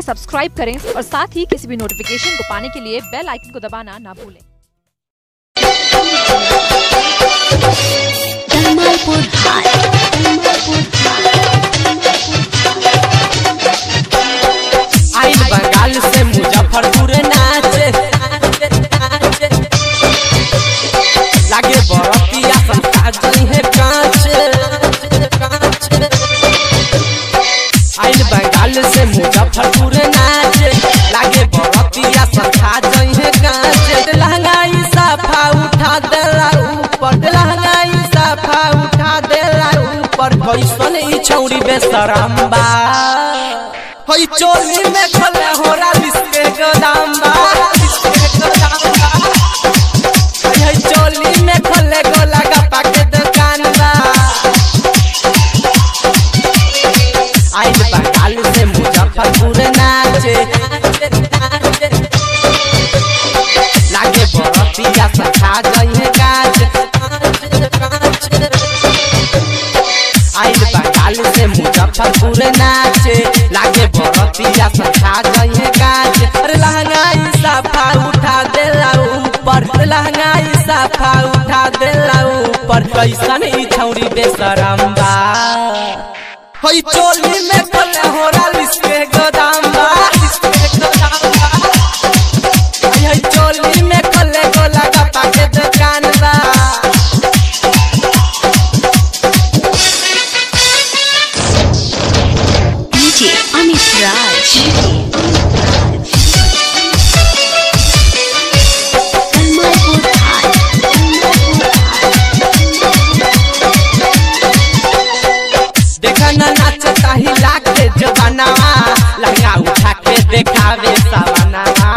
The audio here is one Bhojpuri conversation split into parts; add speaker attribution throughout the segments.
Speaker 1: सब्सक्राइब करें और साथ ही किसी भी नोटिफिकेशन को पाने के लिए बेल आइकन को दबाना ना भूलें
Speaker 2: कमलपुर हाट कमलपुर
Speaker 3: आइल बंगाल से मुजफ्फरपुर नाचे लागे बरतिया संस्कार जई है कांच आइल बंगाल से मुजफ्फरपुर नाचे लागे बरतिया संस्कार जई है कांच लहंगाई साफा उठा देला ऊपर लहंगाई साफा उठा देला ऊपर कैसन ई छौरी बेशरम बा हई चोली में खोले हो रालिस के गोदाम बा हई हई चोली में खोले गोला गप्पा के दुकान बा आइल बंगाल से मुजफ्फरपुर नाचे लागे बरतिया सखा जइहे गाछ आइल बंगाल से मुजफ्फरपुर नाचे लागे बरतिया सखा जइहे गाछ अरे लहंगाई साफा उठा देला ऊपर लहंगाई साफा उठा देला ऊपर कैसन ई छौरी बेशरम बा हई चोली में खोले हो रालिस के गोदाम बा हई हई चोली में खोले गोला गप्पा के दुकान बा
Speaker 2: डीजे अमित राज कमलपुर हाट
Speaker 3: देखा ना नाचता ही लागे जवानावा लहंगा उठा के देखावे सवानावा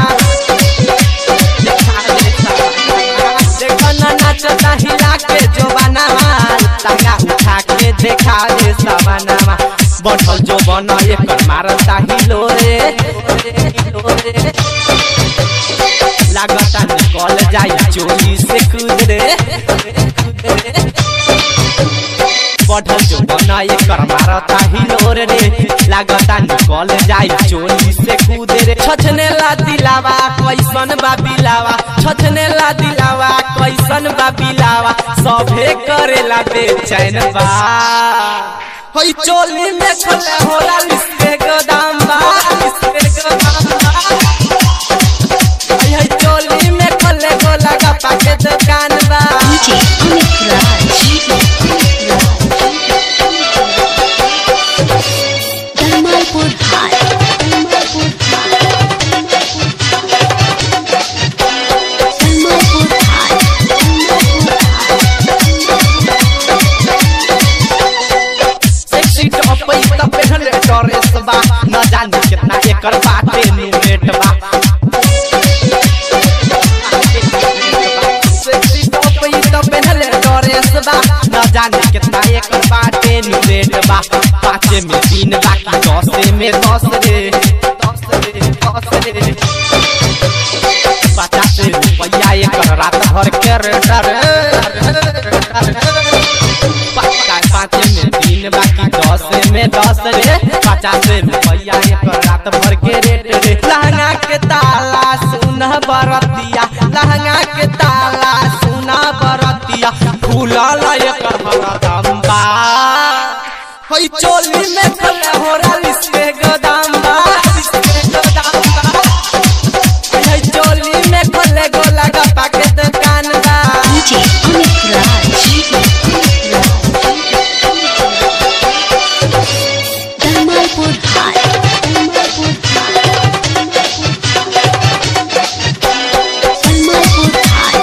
Speaker 3: देखावे सवानावा। देखा ना नाचता ही लागे जवानावा लहंगा उठा के देखावे सवानावा बढ़ल जो बना एकर मारता ही लोरे लोरे लागता निकल जाई चोरी से कुदरे बढ़ल जो बना एकर मारता ही लोर रे लागता निकल जाई चोरी से कूदे रे छछने ला दिलावा कैसन बा बिलावा छछने ला दिलावा कैसन बा बिलावा सभे करेला बेचैन बा हई चोली में खोले होला लिस्ते गोदाम बा लिस्ते गोदाम बा हई हई चोली में खोले गोला गप्पा के दुकान बा
Speaker 2: डीजे अमित राज कमलपुर हाट कमलपुर हाट कमलपुर हाट
Speaker 3: सेक्सी टॉप पे त पहनले ड्रेस बा न जाने कितना एकर बाटे नुमेट बा सेक्सी टॉप पे त पहनले ड्रेस बा न जाने कितना एकर बाटे नुमेट बा पाँचे में तीन बाकी दसे में दस रे दस रे दस रे पचास रुपया एकर रात भर के रेट पाँच में तीन बाकी दस में दस रे पचास रुपया एक रात भर के रेट रे लहंगा के ताला सुना बरतिया लहंगा के ताला सुना बरतिया फूलल एक हरदम बा हई चोली में खोले हो रालिस के गोदाम बा के गोदाम बा हई हई चोली में खोले गोला गप्पा के दुकान बा
Speaker 2: डीजे अमित राज कमलपुर हाट कमलपुर हाट कमलपुर हाट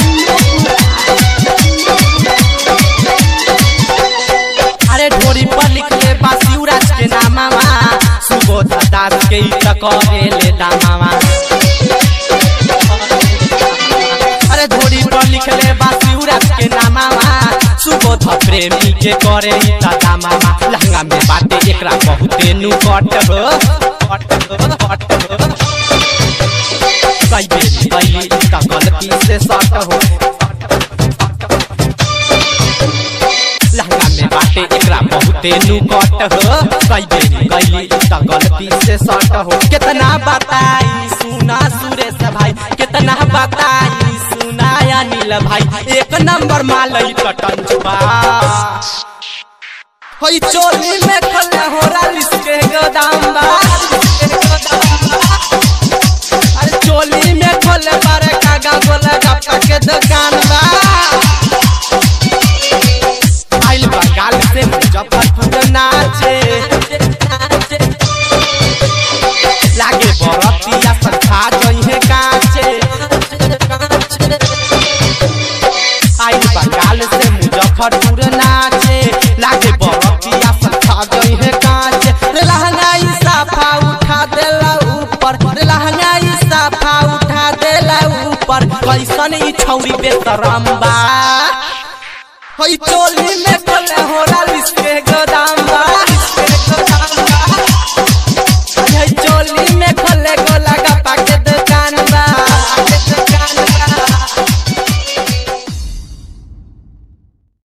Speaker 3: अरे ढोरी पर लिखले बा शिवराज के नामावा सुबोध दास के ई त करेले दामावा अरे ढोरी पर लिखले बा शिवराज के नामावा सुबोध प्रेमी के करे ई त दामावा लहंगा में बाटे एकरा बहुते नु कट हो कट हो कट हो कई बेर कैली ई त गलती से सट हो लहंगा में बाटे एकरा बहुत नु कट हो कई बेरी गईली त गलती से सट हो कितना बताई सुना सुरेश भाई कितना बताई सुना अनिल भाई एक नंबर मालई कटन छुपा होई चोली में खले हो रालिस के गोदाम बा अरे चोली में खोले बारे कागा गोले गप्पा के दुकान बा आइल बंगाल से मुजफ्फरपुर नाचे लागे बरतिया संखा जइहे काचे आइल बंगाल से मुजफ्फरपुर नाचे लागे बरतिया संखा जइहे काचे रे लहंगाई साफा उठा देला ऊपर रे लहंगाई साफा उठा देला ऊपर कैसन ई छौरी बेशरम बा हई चोली में खोले हो रालिस के गोदाम बा हई चोली में खोले